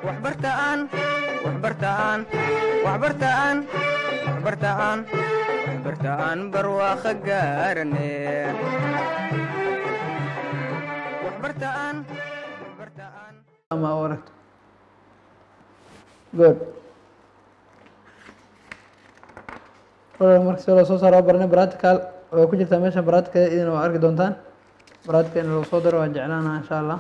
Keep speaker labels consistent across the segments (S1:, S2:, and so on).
S1: waxbartaan waxbartaan waxbartaan waxbartaan waxbartaan barwaaqo gaarane waxbartaan waxbartaan
S2: ama u aragto good program marka si loo soo saaro waa barnay practical way ku jirtaa meesha practical idin waa arki doontaan practical in lagu soo daro waa jeclaanaha insha allah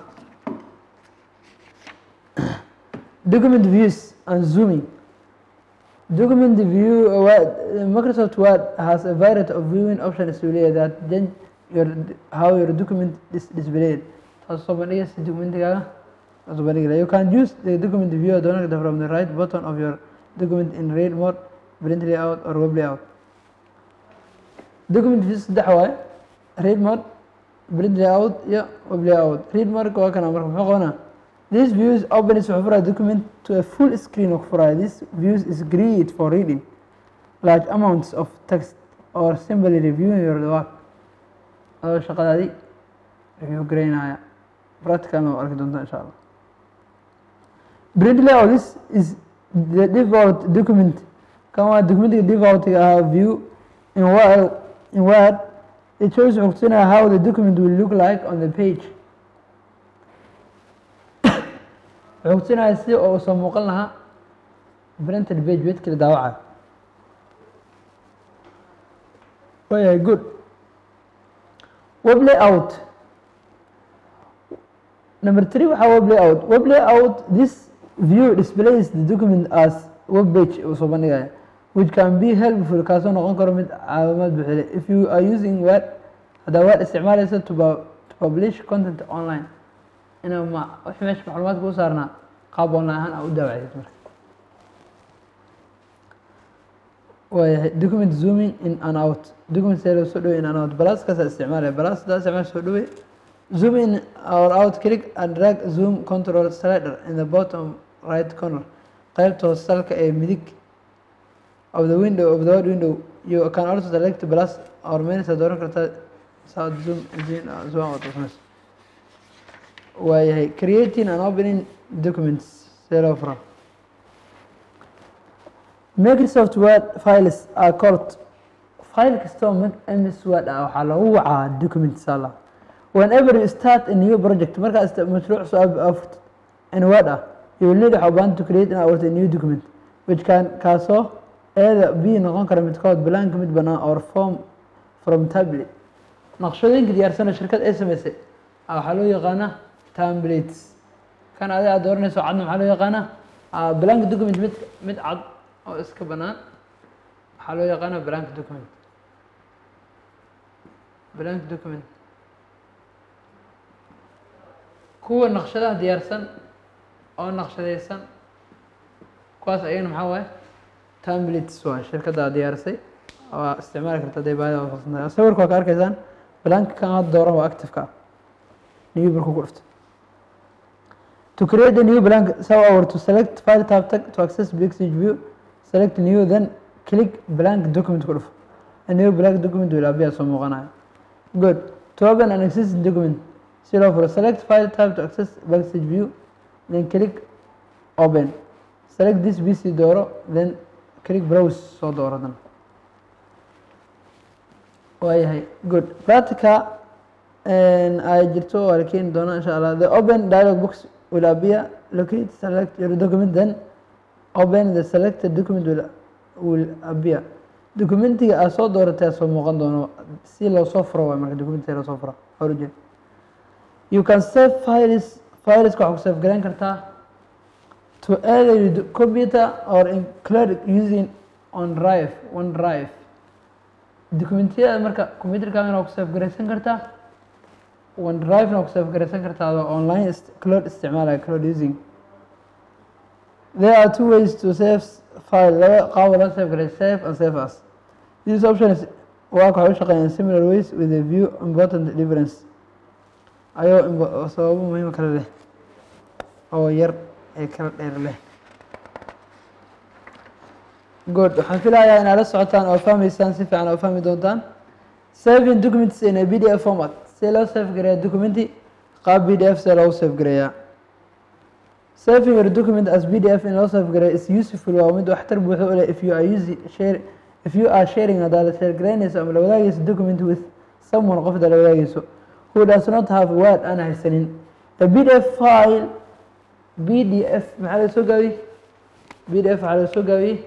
S2: document views and zooming document view uh, Word- Microsoft Word has a variety of viewing options to lay that change your how your document is displayed taas soo bandhigaysa documentigaaga taas soo bandhigaya you can use the document viewer download from the right button of your document in read mode print layout or web layout document view saddex waaye read mode print layout iyo web layout read mode waa kana marka muxuu qabanaa This views opens wuxuu furaya document to a full screen of furaya. This views is great for reading large amounts of text or simply reviewing your work. Adoo shaqadaadii review garaynaya. Practicalna waa arki doontaa insha Allah. Print layout this is the default document. Kan waa documentiga defaultiga ahaa view in Word, in Word it shows wuxuu kutusinaya how the document will look like on the page. wuxuu kutusinaya si oo soo muuqan lahaa printed page bedkii la daawacayo waayahay good web layout number three waxaa web layout web layout this view displays the document as web page uu soo bandhigaya which can be helpful kaasoo noqon karo mid caawimaad buuxile if you are using word haddaa word isticmaalaysa to, pu- to publish content online inaa ma wix meesha macluumaadka u saarnaa qaab online ahaan aa u daawacdid marka waayahay document zooming in and out document see loo soo dhawey in and out balaaskaasaa isticmaalaya balaas hadaa isticmaal soo dhawey zoom in or out click and drag zoom control slider in the bottom right corner qaybta hoose salka ee midig of the window of the word window you can also select plus or minus aad dooran kartaa south zoom in uh, zoom out of minus waayahay creating and opening documents see loo fura Microsoft Word files are called file kastoo MS Word ah waxaa lagu wacaa document sala whenever you start a new project markaa ista mashruuc soo aafurtid in Word ah you will need waxaa u baahan to create and abuurta a new document which can kaasoo eeda b noqon kara midkood blank mid banaan or form from tablet naqshadooyinka diyaarsana shirkad ay samaysay ah, waxaa loo yaqaanaa templates kan adiga aad dooranayso cadna maxaa loo yaqaanaa ah, blank document mid mid cad oo iska banaan waxaa loo yaqaanaa blank document blank document kuwa naqshadaha diyaarsan oo naqshadaysan kuwaas ayagana maxaa waaye templates waa shirkadda diyaarisay waa isticmaali karta hadday baahida waafaqsan tahay sawirka waa ka arkaysaan blank kan hadda dooran waa active-ka ah new markuu ku dhufto To create a new blank, so over to select file tab tag to access Bixage view, select new, then click blank document ku dhufo. A new blank document will appear soo muuqanaya. Good. To open an existing document, si loo furo, select file tab to access Bixage view, then click open. Select this PC dooro, then click browse soo dooro dan. Waayahay. Good. Practica ay jirto waa la keeni doonaa insha Allah. The open dialog box will appear. Locate, select your document, then open the selected document will, will appear. Documentiga aad soo dooratay soo muuqan doono si loo soo furo waay marka documentiga loo soo furo hor u jeed. You can save files files waxaa ku save garan kartaa to either your computer or include using on drive one drive dokumentiyada marka computerkaagana waa ku save garaysan kartaa one drive na waa ku save garaysan kartaa adoo online ist- cloud isticmaalaya cloud using there are two ways to save file laba qaab oo loo save garay save and save as these options waa waxay u shaqeeyaan similar ways with a few important difference ayoo imbo- sababo muhiim kale leh oo yar ee kala dheer leh good waxaan filayaa inaad la socotaan oo fahmaysaan si fiican oo fahmi doontaan saving documents in a pdf format see loo save gareeya documenti qaab pdf see loogu save gareeyaa saving your document as pdf in loo safgaray is useful waa mid waxtar buuxo u leh if you are using share if you are sharing hadaad share garaynayso ama la wadaagayso document with someone qofda la wadaagayso who does not have word aan haysanin a pdf file pdf maxaa laga soo gaabiyey pdf waxaa laga soo gaabiyey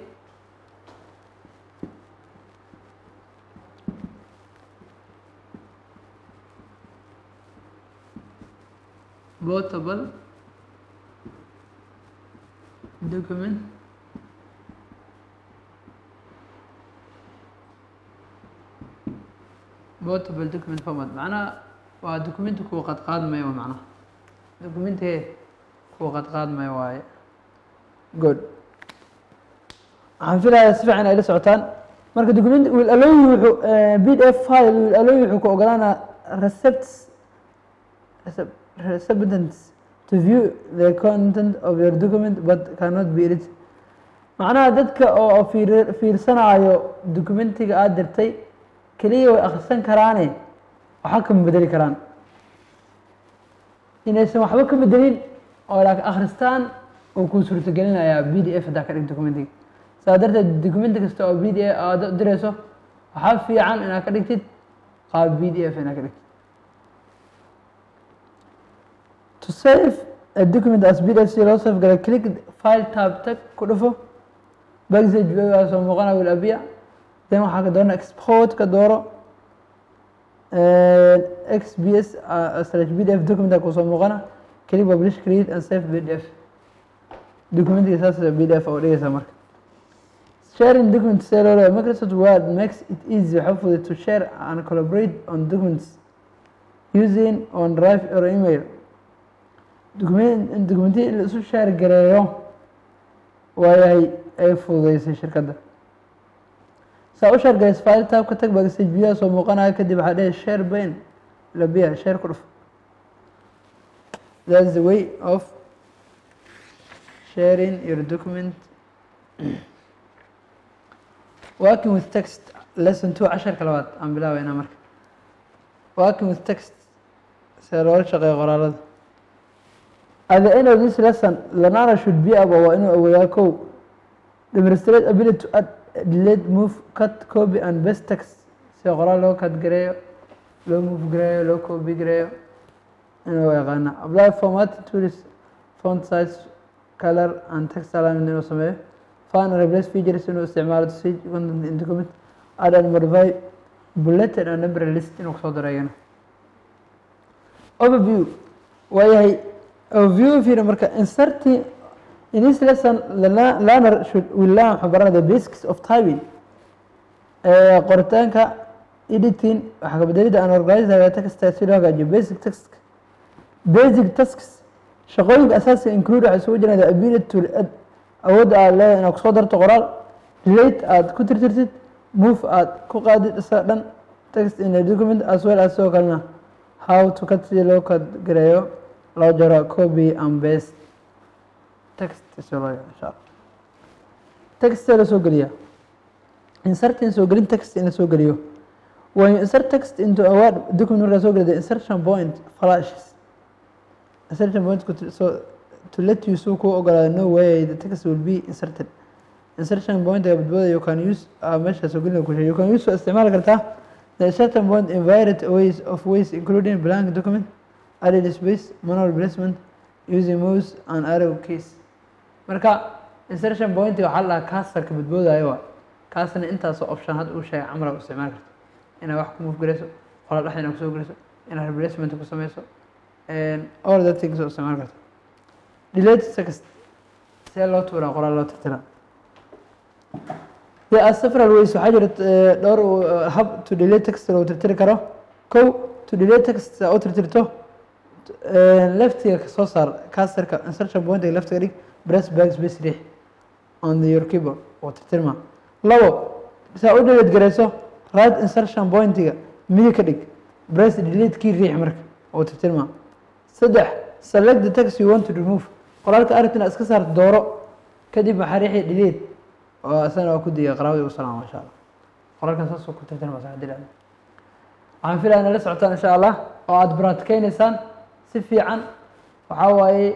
S2: portable document portable document format macnaha waa documenti kuwa qad qaadmaya wa macnaha documentige kuwa qad qaadmaya waaye good waxaan filayaa si fiican ay la socotaan marka document will allow you wuxuu pdf file will allow you wuxuu ku ogolaanaa recepts recep- recipients to view the content of your document but cannot be edited macnaha dadka oo fiir fiirsanaayo documentiga aada dirtay keliya way akhrisan karaane waxba kama bedeli karaan inaysan waxba ka bedelin oo laakiin akhristaan uu kuu suurtagelinayaa b d f haddaa ka dhig documentiga saa darteed documenti kasta oo b d f aada dirayso waxaa fiican inaad ka dhigtid qaab b d f inaad ka dhigtid to save a document as pdf si loo save galay click file tab tag ku dhufo backstage waa soo muuqana wil abiya then waxaa ka doona export ka dooro xbs slash pdf document kusoo muuqana click publish create and save pdf documentiga saas pdf oo dhigaysa marka sharing documents see loo leeyahay microsoft word makes it easy waxa fudud to share and collaborate on documents using on drive or email document documentiya in la isu share gareeyo waayahay ay fududeysay shirkadda saa u share gareysa file tab ka tag bagstage biyaha soo muuqanaya kadib waxaa dhehe share bain labiya share ku dhuf that's the way of sharing your document working with text lesson two casharka labaad aan bilaabeynaa marka working with text see loola shaqeeyo qoraalada at the end of this lesson learner should be able waa inuu awoodaa kow demonstrate ability to add delete move cut copy and best text sida qoraal loo cut gareeyo loo move gareeyo loo copy gareeyo inuu yaqaana apply format tools font size color and text alignment inuu sameeyo find and replace features inuu isticmaalo to see content in document add and modify bulleted and number list inuu kusoo daro iyana overview waayahay overview fiiri marka inserting in this lesson the lear- learner should will learn waxuu baranaya the basics of typing ee qoritaanka editing waxaa kabedelida aan organizer text si loo hagaajiyo basic text basic tasks shaqooyinka asaasiga include waxay isugu jiraan the ability to add awoodda aad leedahay inaad kusoo darto qoraal delete aad ku tirtirtid move aad ku qaadid isa dhan text in a document as well as sidoo kalena how to cut si loo kad gareeyo loo jaro copy and paste text si loo yaro insha allah text la soo geliyaa insert in soo gelin text in la soo geliyo when you insert text into a word document markaa soo geliyo the insertion point flashes insertion point ku- so to let you so ku ogolaado no way the text will be inserted insertion point ee badbooda you can use ah, meesha soo gelin ku sheegay you can use isticmaali kartaa the insertion point in variety ways of ways including blank document added space manual placement using mouse and arrow keys marka insertion point waxaa la dhahaa kaasarka badboodaayo waa kaasna intaasoo option hadda uu sheegay camra u isticmaali karto inaad wax ku move gareyso qola dhexda inaad kusoo geliso inaad replacement ku sameyso all that things oo isticmaali karto delete text see loo tuuraa qoraal loo tirtiraa there are several ways waxaa jira eh, dhowr uh, hab to delete text lagu tirtiri karo kow to delete text aa u tirtirto eh, leftiga ka soo saar kaasarka insertion pointiga leftiga dhig press backspace riix on the your keyboard oo tirtirma labo saa u delete gareyso right insertion pointiga midig ka dhig press delete key riix marka oo tirtirma saddex select the text you want to remove qoraalka aragtina iska saar dooro kadib waxaa riixi delete oo isagana waa ku diya qaraabada ugu salaam insha allah qoraalkan saasoo ku tirtirma sax dilaa waxaan filaya inaad la socotaan insha allah oo aada baraatikeynaysaa si fiican waxaa waaye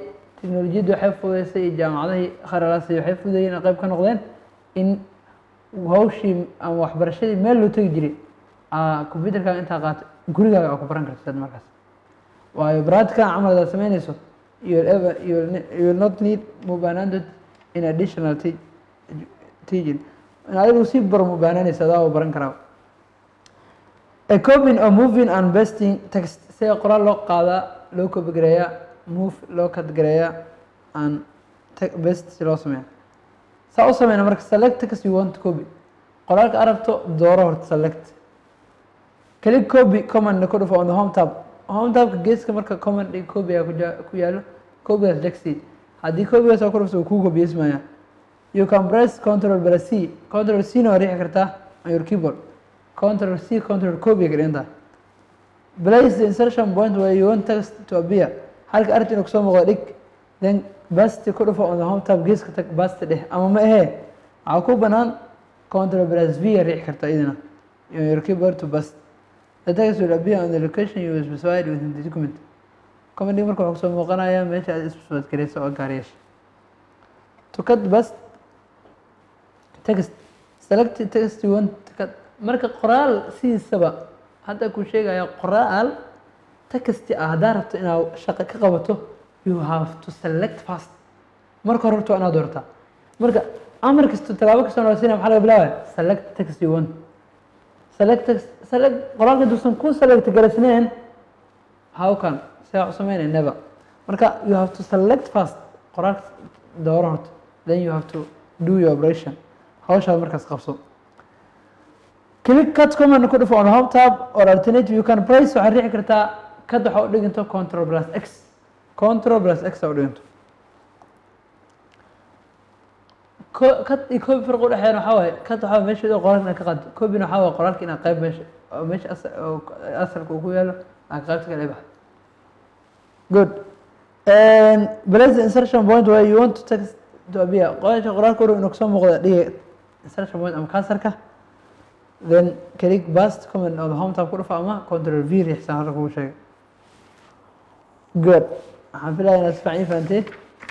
S2: teknolojiyaddu waxay fududeysay iyo jaamacadihii kharalaasay waxay fududeeyeen oo qayb ka noqdeen in hawshii ama waxbarashadii meel loo tegi jiray aa computerkaaga intaa qaata gurigaaga aa ku baran karta dad markaas waayo practical camal hadaad sameynayso you will ever you will, ne- you will not need mubaanandod in additional te- teaching in adigu sii baro mubaananaysa adaa u baran karaa a copying or moving and besting text sida qoraal loo qaadaa loo copy gareeyaa move loo cut gareeyaa and te- best si loo sameeya saa u sameyna marka select text you want to copy qoraalka arabto dooro horta select click copy command ku dhufo on the home tab home tabka geeska marka command iyo copy aa ku ja- ku yaalo copygaas degsi haddii copygaas aa ku dhufto uu kuu copyismaya you can press control plus c control c na waa riixi kartaa on your keyboard control c control copy ka dhigan tahay place the insertion point where you want text to appear halka arrinta inuu kusoo muuqdo dhig then basti ku dhufo on the home tab geeska tag basti dheh ama ma ahee waxaa ku banaan control plus v aa riixi kartaa idina on your keyboard to bust the text will appear on the location you specified within the document commanding marka wuxuu kusoo muuqanayaa meesha aad isbasbad gareyso oo gaar yeesha to cut bust text select text you want to cut marka qoraal sidiisaba hadda ku sheegaya qoraal texti ah haddaa rabto inaad shaqo ka qabato you have to select fast marka hore horta waa inaad doortaa marka amar kasta tallaabo kasta noo siinaya maxaa laga bilaabaya select text you want select text select qoraalka duusan ku select garaysnayn how can see u sameynaya never marka you have to select fast qoraalka dooro horta then you have to do your operation hawshaad markaas qabso click cut command ku dhufo on home tab or alternative you can press waxaad riixi kartaa kad waxa u dhiganto control plus x control plus x aa u dhiganto ko- kad iyo copy farq udhexeeyana waxaa waaye kad waxaa waaye meesha qoraalka inaad ka qaado copyna waxaa waaye qoraalka inaad qayb meesha oo meesha asa- oo asalka uu ku yaalo aad qaybta kale baxdo good and place the insertion point where you want to text to appear qoraasha qoraalka uru inuu kasoo muuqda dhiga insertion point ama kansarka then click bust comment on the home tab ku dhufa ama control v riixsan halka kugu sheegay good waxaan filaya inaad si fiican ii fahantay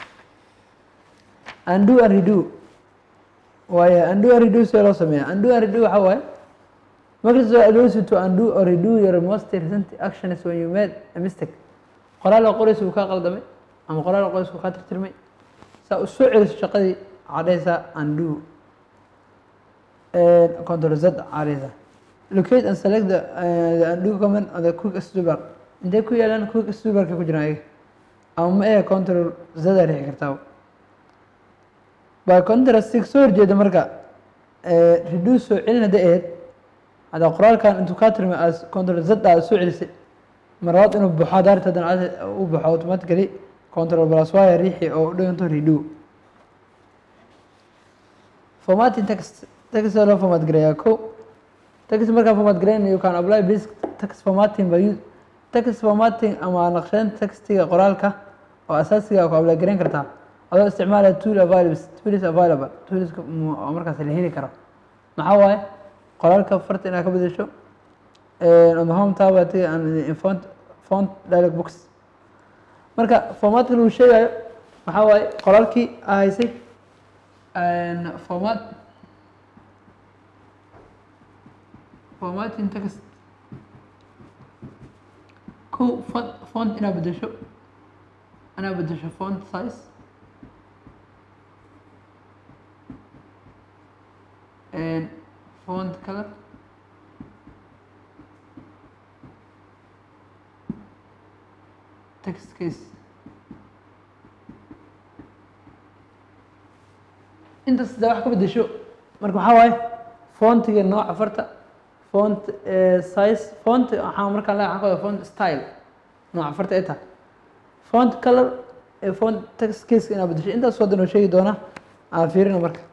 S2: undo and redo waaye undo and redo see loo sameeya undo and redo waxaa waaye Microsoft allows you to undo or redo your most recent actions when you made a mistake qoraal oo qoraysa uu kaa qaldamay ama qoraal oo qoraysa uu kaa tirtirmay saa u soo celiso shaqadii cadhaysa undo and control Z cadhaysa locate and select the, uh, the undo command on the quick toolbar intee ku yaalaan quick toolbarka ku jiraan ayaga ama ma ee control Z aa riixi kartaa by contrast soo horjeeda marka eh, reduce soo celin hadday ahayd hadda qoraalkan intuu kaa tirmay as control z aad soo celisay marlabaad inuu baxo haddaa rabto haddana aad u baxo automatically control plus y riixi oo u dhiganto redo formatting text text waa loo format gareeyaa ko text markaa format gareyn you can apply basic text formatting by use text formatting ama naqshadeynta textiga qoraalka oo asaasiga ku apply gareyn kartaa adoo isticmaalaya tool available tools available toolska mu- oo markaas la heli karo maxaa waaye qoraalka farta inaad ka bedesho on the home tab ati in font font dialog box marka formatka lagu sheegayo waxaa waaye qoraalkii aa haysay format formatting text ko font font inaad bedesho inaad bedesho font size and font color text case intaas da wax ka bedesho marka waxaa waaye fontiga nooca farta font eh, size font waxaa markaa le waxaan ka wadaa font style nooca farta ay tahay font color ee font text caseka inaad bedesho intaas wadan oo sheegi doona aan fiirina marka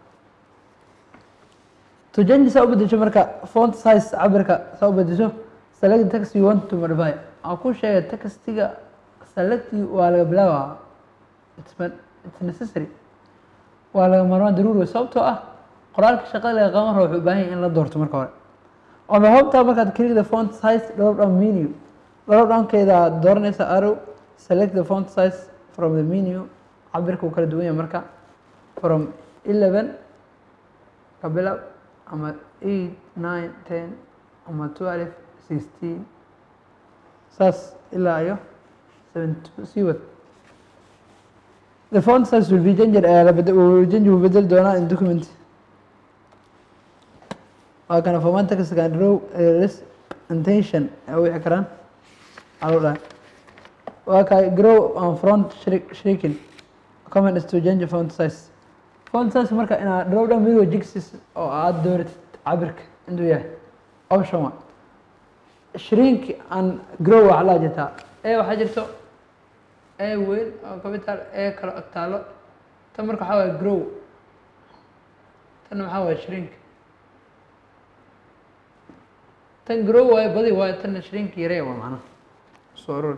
S2: to change saa u bedesho marka font size cabirka saa u bedesho select text you want to modify aan ku sheegay textiga select waa laga bilaabaa it's, ma- it's necessary waa laga maarmaan daruuri wey sababtoo ah qoraalka shaqada laga qaban rabo wuxuu u baahan yahay in la doorto marka hore on the home tab markaad click the font size drop down menu drop downkeeda aad dooranaysa arrow select the font size from the menu cabirka uu kala duwan yahay marka from eleven ka bilow ama eight nine ten ama twelve sixteen saas ilaa iyo seventy two sii wad the font size will be changed ayaa la bed change wuu bedeli doonaa in document waa kana format text can draw errors intention ay u wixi karaan alo dhahay waa kay grow on front shrink shrinking comment is to change font size font size marka inaad draw down video jigsis oo aad dooratid cabirka intuu yahay option one shrink and grow waxaa laa jirtaa e waxaa jirto e weyn oo capital e kale ag taalo tan marka waxaa waye grow tanna maxaa waye shrink tan grow waayo badi waayo tanna shrink yaree waa macnaha soo urur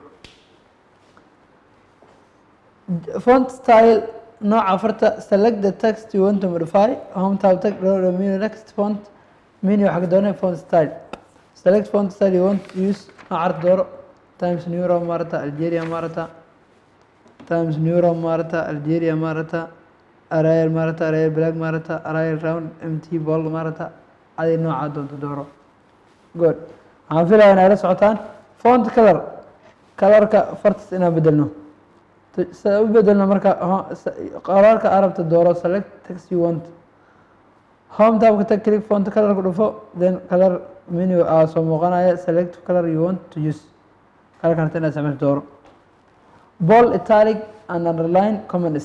S2: font style nooca farta select the text you want to modify home tab tag draw the menu next font menu waxaa ka doonay font style select font style you want to use noocar dooro times new roman maarata algeria maarata times new roman maarata algeria maarata arial maarata arial black maarata arial round mt ball maarata adi nooca doonto dooro good waxaan filaya inay la socotaan font color colorka fartas inaan bedelno sida u bedelno marka qoraalka arabta dooro select text you want home tabka tag click font color ku dhufo then color menu aa soo muuqanaya select color you want to use colorka harta inaad isticmaasho dooro ball italic and underline comments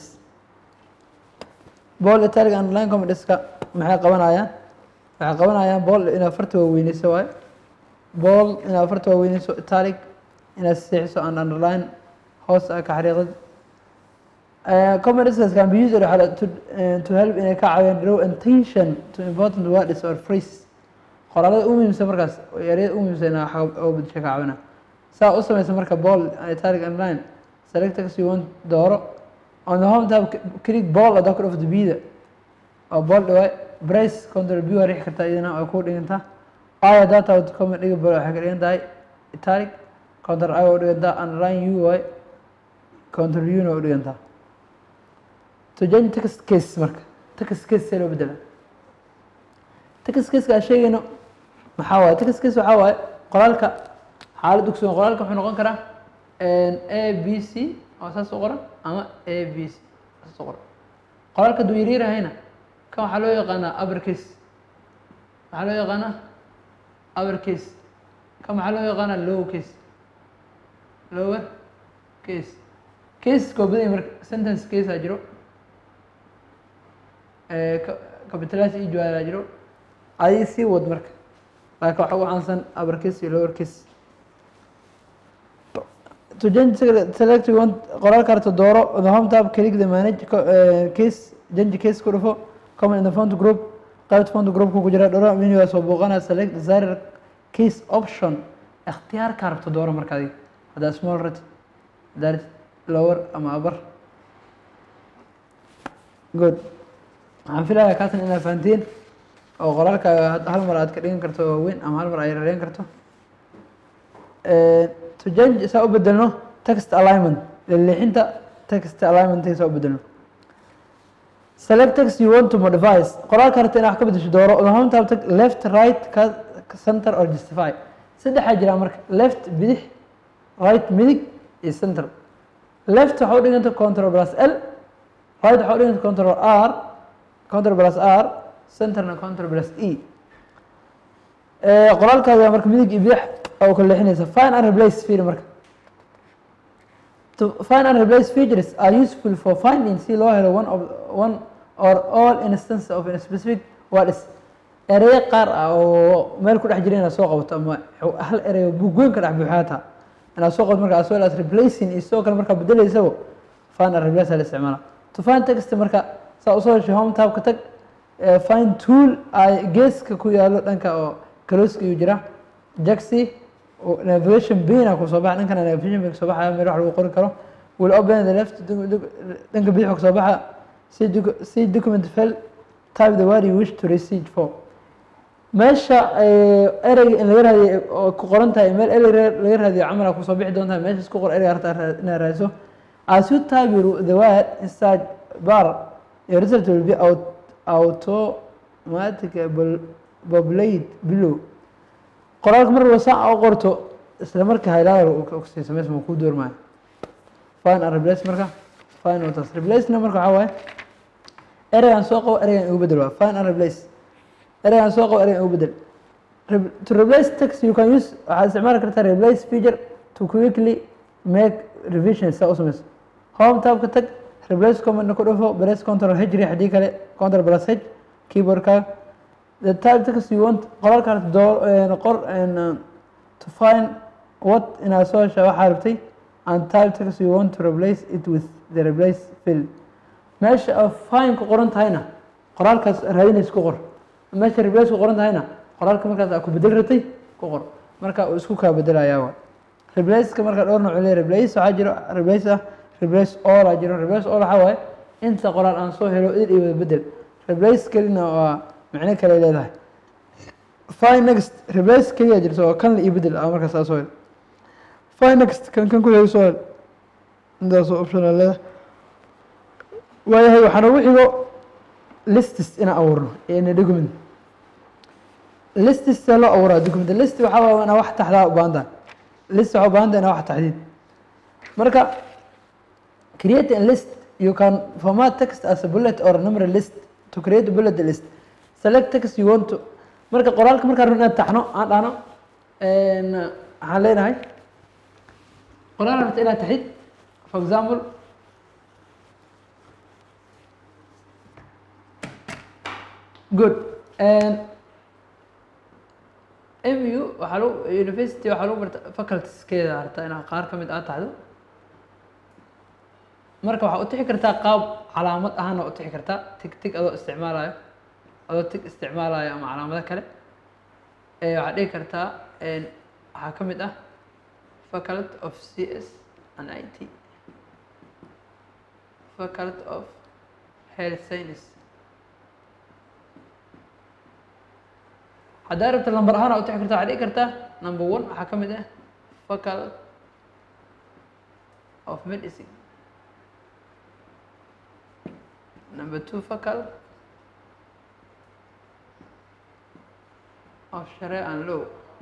S2: ball italic and underline commentska maxay qabanayaan waxay qabanayaan ball inaad farta waaweyneyso waayo ball inaad farta waaweyneyso italic inaad seexiso and underline hoos a ka xariiqid comments can be used to, to help inay ka caawiyaan draw attention to important words or phrase qoraalada u muhiimsan markaas ereyada u muhiimsan inaa oo badasha ka caawina saa u sameysa marka ball italic online select text you want dooro on the home tab click ball adaa ku dhufto bida oo ball dhawaay brace control b waa rixi kartaa iyadana way ku dhigantaa aya data comment dhiga ball waxay ka dhigan tahay italic control i waa u dhigantaa underline u waay control u na waa u dhigantaa to change text case marka text case see loo bedela text caseka aan sheegayno maxaa waaye text case waxaa waaye qoraalka xaalad ogsoon qoraalka wuxuu noqon karaa a b c oo saas u qoran ama a b c saas u qoran qoraalka hadduu yaryar yahayna kan waxaa loo yaqaanaa upper case waxaa loo yaqaanaa upper case kan waxaa loo yaqaanaa lower case lower case case koo badanya marka sentence case aa jiro capitalize iyo jawaaraa jiro adi sii wad marka laakiin waxa u caansan upper case iyo lower case to change select you want qoraalka harta dooro the home tab click the manage case change case ku dhufo comment in the font group qaybta font groupka ku jira dhoro menu waa soo booqanaya select desired case option ikhtiyaarka rabto dooro marka adiga haddaa small rat darit lower ama upper good waxaan filayaa kaatan inaad fahantiin oo qoraalkaaga hal mar aad ka dhigan karto waaweyn ama hal mar aad yareyn karto to change saa u bedelno text alignment leexinta text alignment saa u bedelno select text you want to modify qoraalka rabta inaad wax ka bedesho dooro the home tab tag left right ka center or justify saddexaa jiraa marka left bidix right midig iyo center left waxa u dhiganta control plus l right waxa u dhiganta control r control plus r centerna control plus e qoraalkaaga marka midig iyo bidix oo kala leexinaysa find and replace fiiri marka to find and replace features are useful for finding si loo helo one of one or all instances of a specific words ereyo qaar ah oo meel ku dhex jira inaad soo qabato ama hal ereyo buugweyn ka dhex buuxaata inaad soo qabato marka as well as replacing iyo sidoo kale markaa bedelaysabo find and replace la isticmaala to find text marka saa usoo heshay home tab ka tag find tool ay geeska ku yaalo dhanka oo kalooska iyuu jira jaxi navigation bina kusoo baxa dhankana navigation bin kusoo baxaya meel wax lagu qori karo will open the left dhanka bidix kusoo baxa see see document file type the word you wish to receive for meesha ereyga in laga raadiyo oo ku qoran tahay meel erey laga raadiyo camala kusoo bixi doontaa meeshaas ku qor ereyga harta inaad raadiso as you type your, the word inside bar your result will be out, automatically populate below qoraalka mar walba saa u qorto isla marka highlighter uu ka ogsiin samays ma kuu doormaayo fine and replace marka fine watas replacena marka waxaa waaye ereygan soo qabo ereygan igu bedel waa fine and replace ereygan soo qabo ereygan igu bedel Re- to replace text you can use waxaad isticmaali kartaa replace feature to quickly make revision saa u samayso home tabka tag replace commandna ku dhufo press control h riix haddii kale control plus h keyboardka the type text you want qoraalkaas door qor and, uh, to find what inaad soo hesha waxaa rabtay and type text you want to replace it with the replace field meesha oo fine ku qoran tahayna qoraalkaas raadinaysa ku qor meesha replace ku qoran tahayna qoraalka markaas aad ku bedel ratay ku qor marka uu isku kaa bedelayaa wa replaceka marka dhowr nooc leeyahay replace waxaa jiro replace ah replace all aa jiro replace all waxaa waaye inta qoraal aan soo helo idil iyo wada bedel replace kelina waa micno kale leedahay fine next replace keliya jirto oo kan la iyo bedel ah markaas aa soo hel fine next kan kan ku hel soo hel intaasoo option aa leedahay waayahay waxaan ugu xigo listis inaan abuurno in document listis see loo abuuraa document list waxaa waaye inaa wax taxdaa u baahan tahay list waxaa u baahan tahay inaa wax taxdiid marka create a list you can format text as a bullet or a number list to create a bullet list select text you want to marka qoraalka markaan rabno inaan taxno aan dhahno waxaan leenahay qoraal rabta inaad taxid for example good and mu waxaa lagu university waxaa lagu barta facultieskeeda harta inaad qaar ka mid aad taxdo marka waxaa u tixi kartaa qaab calaamad ahaan waa u tixi kartaa tig tig adoo isticmaalayo adoo tig isticmaalayo ama calaamado kale ee waxaad dhihi kartaa waxaa ka mid ah faculty of c s and i t faculty of health science haddaa rabta lamber ahaan aa u tixi kartaa waxaad dhihi kartaa number one waxaa ka mid ah faculty of medicine number two facal of share and law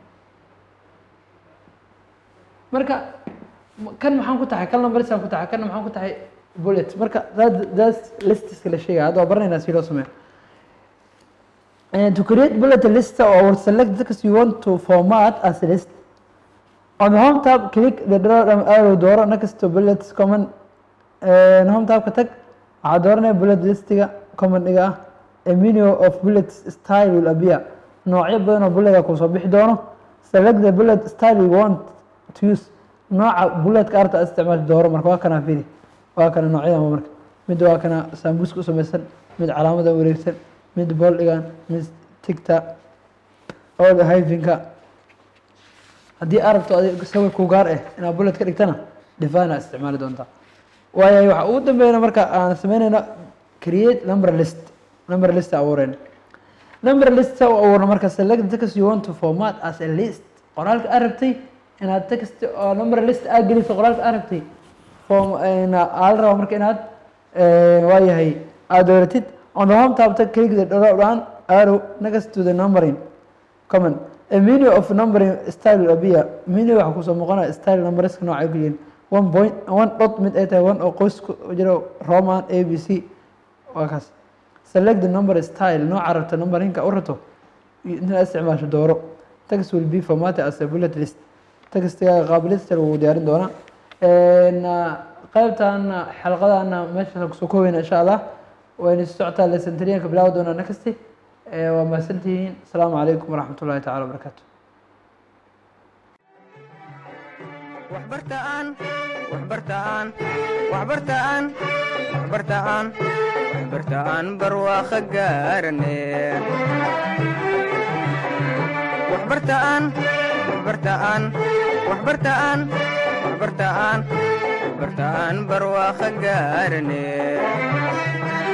S2: marka m- kan maxaan ku tahay kan numbersaan ku tahay kanna maxaan ku tahay bullet marka that that's listiska la sheegaya hadda waa baranaynaa si loo sameeyo And to create bullet list or select the text you want to format as a list on the home tab click the drop down arrow dooro next to bullets command and home tab ka tag waxaa dooranaya bullet listiga commandiga ah a menu of bullets style will appear noocyo badan oo bullet ah kusoo bixi doono select the bullet style you want to use nooca bulletka arta aad isticmaali dooro marka waa kana firi waa kana noocyadan marka mid waa kana sambuuska u samaysan mid calaamada wareegsan mid boldhigan mid tigta ooda hyfinka haddii aad rabto adig sawir ku gaar ah inaad bullet ka dhigtana defina isticmaali doontaa waayahay waxa ugu dambeeyana marka aan sameynayno create number list number list abuureen number list u abuurno marka select the text you want to format as a list qoraalka aad rabtay inaad text oo number list aad geliso qoraalka aad rabtay form aa la rabaa marka inaad waayahay aad dooratid on the home tab tag click the drop down arrow next to the numbering comment a menu of numbering style will appear menu waxaa kusoo muuqanaya style numberska nooca ay ku yihiin one point one dot mid ay tahay one oo qoys ku jiro roman a b c waa kaas select the number style nooca rabta numberinka u rabto inaad isticmaasho dooro text will be formatted as a bullet list textiga qaab list lagu diyaarin doonaa qaybtan xalqadana meeshaas kusoo koobeyna insha allah wayna socotaa lesentriyanka bilaawi doonaa next waa mahadsantihiin asalaamu calaykum waraxmat ullahi tacala wabarakaatu
S1: waxbartaan waxbartaan waxbartaan waxbartaan waxbartaan barwaaqo gaarane waxbartaan waxbartaan waxbartaan waxbartaan waxbartaan barwaaqo gaarane